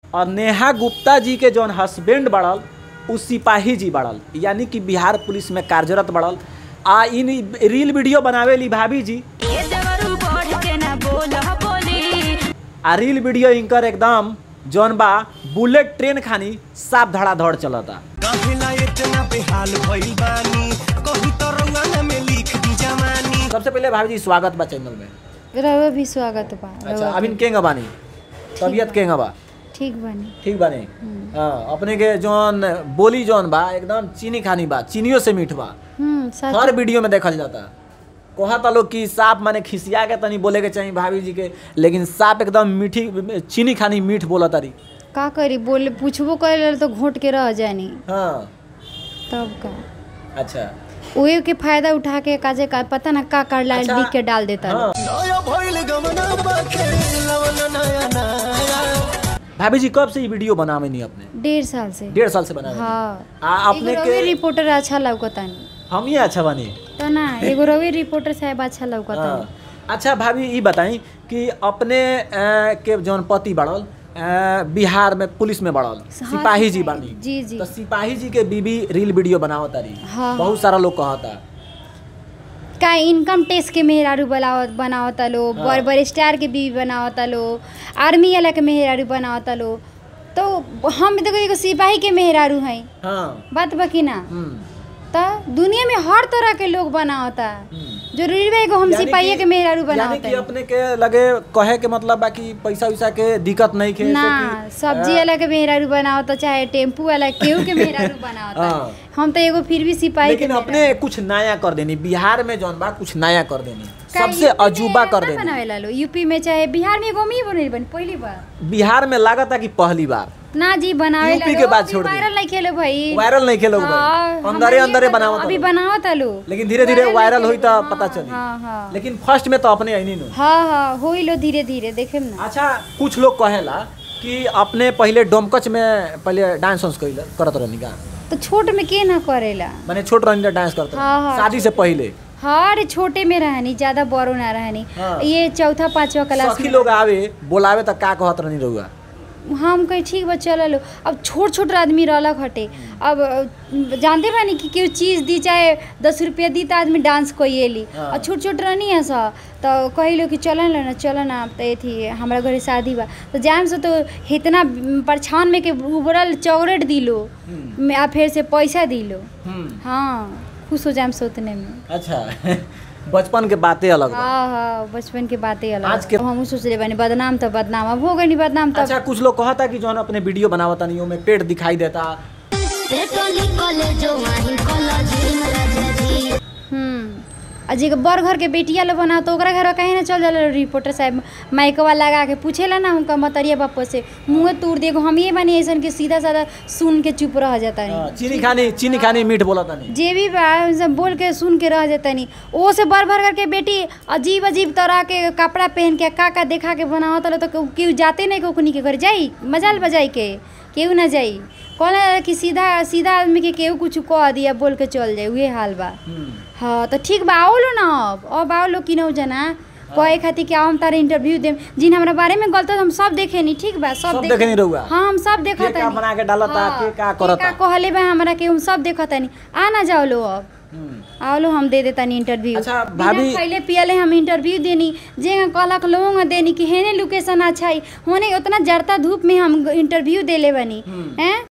और नेहा गुप्ता जी के जौन हस्बैंड बढ़ल उ सिपाही जी बढ़ल यानी कि बिहार पुलिस में कार्यरत बढ़ल आ इन रील वीडियो बनावेली भाभी जी ये देवरू बढ़ के ना बोल बोली आ रील वीडियो इनकर एकदम जौन बा बुलेट ट्रेन खानी साफ धड़ाधड़ चलता काहेला इतना बेहाल भइल बानी कहीं तो रंगना में लिख दी जवानी सबसे पहले भाभी जी स्वागत बा चैनल में रउआ भी स्वागत बा अच्छा रउआ अभी केंगा बानी तबियत केंगा बा ठीक बनी ठीक बानी हाँ अपने के जौन बोली जौन बा एकदम चीनी खानी बा चीनियों से मीठ बा हम्म सच हर वीडियो में देखल जाता कहता लोग कि साफ माने खिसिया के तनी बोले के चाहिए भाभी जी के लेकिन साफ एकदम मीठी चीनी खानी मीठ बोला तारी का करी बोले पूछबो करे तो घोट के रह जानी हाँ तब का अच्छा उहे के फायदा उठा के काजे का पता ना का कर लाइट अच्छा, लिख के डाल देता हाँ नया भइल गमना बाखे लवना नया नया भाभी जी कब से ये वीडियो बनावे नहीं अपने डेढ़ साल से डेढ़ साल से बनावे हाँ आ अपने एगो के रवि रिपोर्टर अच्छा लौकतानी हम ही अच्छा बनी तो ना एगो रवि रिपोर्टर साहब अच्छा लौकतानी हाँ। अच्छा भाभी ये बताई कि अपने अ, के जौन पति बढ़ल अ, बिहार में पुलिस में बढ़ल सिपाही जी बानी जी जी तो सिपाही जी के बीबी रील वीडियो बनावत तारी हाँ। बहुत सारा लोग कहता का इनकम टैक्स के मेहरारू बनावत बनावता लो हाँ। बड़ बड़ स्टार के बीवी बनावता लो आर्मी वाला के मेहरारू बनावता लो तो हम देखो एगो सिपाही के मेहरारू हैं हाँ बात बकी ना हम्म, तो दुनिया में हर तरह के लोग बनावता हम्म। जरूरी बा एगो हम यानी सिपाही कि- के मेहरारू यानी बनावता कि अपने के लगे कहे के मतलब बा कि पैसा वैसा के दिक्कत नहीं खे ना जैसे कि, सब्जी अ, वाला के मेहरारू बनावता चाहे टेम्पू वाला केहू के मेहरारू बनावता हाँ। हम तो एगो फिर भी सिपाही के लेकिन अपने कुछ नया कर देनी बिहार में जौन बा कुछ नया कर देनी का सबसे यूपी में अजूबा कर ना देनी बनावेला लो यूपी में चाहे बिहार में एगो मी बनेल बनी पहली बार बिहार में लागता कि पहली बार ना जी बनावे यूपी के बाद छोड़ दी। वायरल नहीं खेलो भाई वायरल नहीं खेलो हाँ, भाई हमरा अंदरे ये अंदरे बताओ, बनावत अभी लोग। बनावत लो लेकिन धीरे धीरे नहीं वायरल हुई तो खेलो, पता हाँ, चली हाँ हाँ लेकिन फर्स्ट में तो अपने आई नहीं हाँ हाँ होई लो धीरे धीरे देखे ना अच्छा कुछ लोग कहेला कि अपने पहले डोमकच में पहले डांस वांस कइला करत रहनी का तो छोट में के ना करेला माने छोट रहनी तो डांस करत हाँ, रहनी हाँ, शादी से पहले हाँ अरे छोटे में रहनी ज्यादा बड़ो ना रहनी हाँ। ये चौथा पांचवा क्लास सखी में लोग आवे बोलावे तो का कहत रहनी रहुआ हम कहीं ठीक बा चल लो अब छोट छोट आदमी रहलक हटे अब अ, जानते बानी कि केहू चीज़ दी चाहे दस रुपया दी तो आदमी डांस कइली हाँ। और छोट छोट रहनी है सा तो कहिलो कि चलन ना चलन ना तो थी हमारा घरे शादी बा तो जाम से तो इतना परछान में के उबरल चॉकलेट दिलो में आ फिर से पैसा दिलो हम्म हाँ खुश हो जाम सोतने में अच्छा बचपन के बातें अलग बा। हाँ हाँ बचपन के बातें अलग आज के- अब हमहू सोच रहे बानी बदनाम तो बदनाम अब हो गई बदनाम तो अच्छा कुछ लोग कहता कि जौन अपने वीडियो बनावता नहीं में पेट दिखाई देता हम्म आ जे बड़ घर के बेटिया लोग बना तो ओकरा घर कहीं ना चल जाला रिपोर्टर साहब माइकवा लगा के पूछेला ना उनका मतरिया बापा से मुँह तोड़ देगो हम ये बानी ऐसन के सीधा साधा सुन के चुप रह जाता हाँ, नहीं चीनी खानी चीनी खानी मीठ बोलता नहीं जे भी बा सब बोल के सुन के रह जाता नहीं ओ से बड़ भर करके बेटी अजीब अजीब तरह के कपड़ा पहन के का का देखा के बनावत रहो तो केहू जाते नहीं कोकनी के घर जाई मजाल बजाई के केहू ना जाई कहला कि सीधा सीधा आदमी के केहू कुछ कह दिया बोल के चल जाए उहे हाल बा हम्म, हाँ तो ठीक बा आओ लो ना अब अब आओ लो किनौ जना कहे खातिर कि आओ हम तारे इंटरव्यू देम जिन हमरा बारे में गलत हम सब देखे नी ठीक बा सब सब देखे- देखे नी रहुआ? हाँ हम सब देखा के का बना के डालता, के का करता? कहले बा हमरा के हम सब देखा तानी आ ना जाओ लो अब हम्म। आओ लो हम दे देतानी इंटरव्यू अच्छा, बिना भाभी- पहले पियले हम इंटरव्यू देनी जे कहलक लोग देनी कि हेने लोकेशन अच्छा है होने उतना जड़ता धूप में हम इंटरव्यू देले बनी हैं